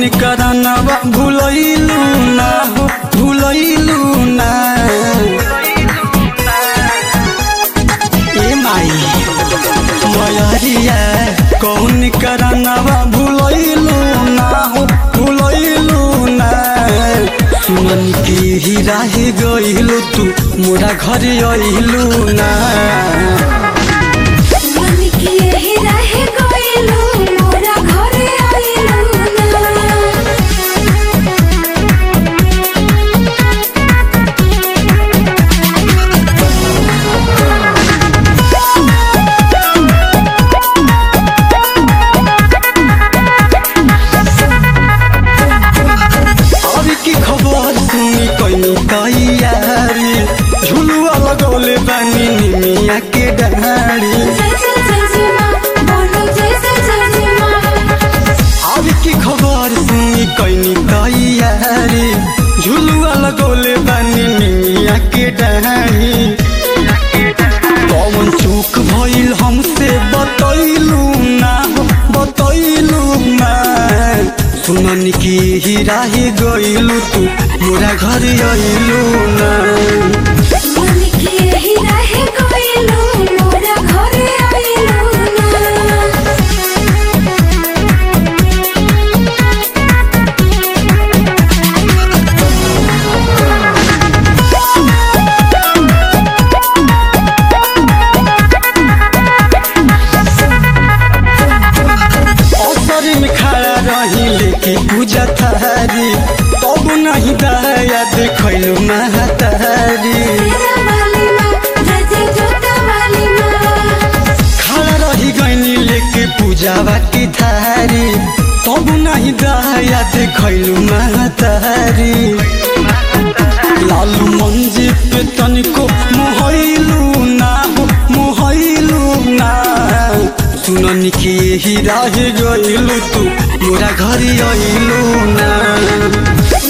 करनवा भूलैलू ना हो भूलैलू ना ए माई मयरिया कौन करनवा भूलैलू ना हो भूलैलू ना सुमन की ही राही गइलू तू मोरा घर अइलू ना मन की यही रहे गइलू मोरा घरे आइलू ना अब की खबर सुनी कैनी तैयारी झुलुआ लगौले बानी निमिया के डारी जय जय जय जय माँ बोलो जय जय जय जय माँ अब की खबर सुनी कैनी तैयारी झुलुआ लगौले बानी निमिया के डारी कौन चूक भइल हमसे बतैलू ना बतैलू ना सुनन की ही राही गइलू तू मोरा घर अइलू ना मन की यही रहे गइलू मोरा घरे आइलू ना असर में खड़ा रही लेके पूजा थारी तब नहीं दया देखलू महतारी तेरा वाली माँ जय जय जोता वाली माँ खड़ा रही गईनी लेके पूजा की थारी तब नहीं दया देखलू महतारी लालू मंजी पे तनिको मोहलू ना हो मोहलू ना सुनन की ही राह गइलू तू मोरा घर अइलू ना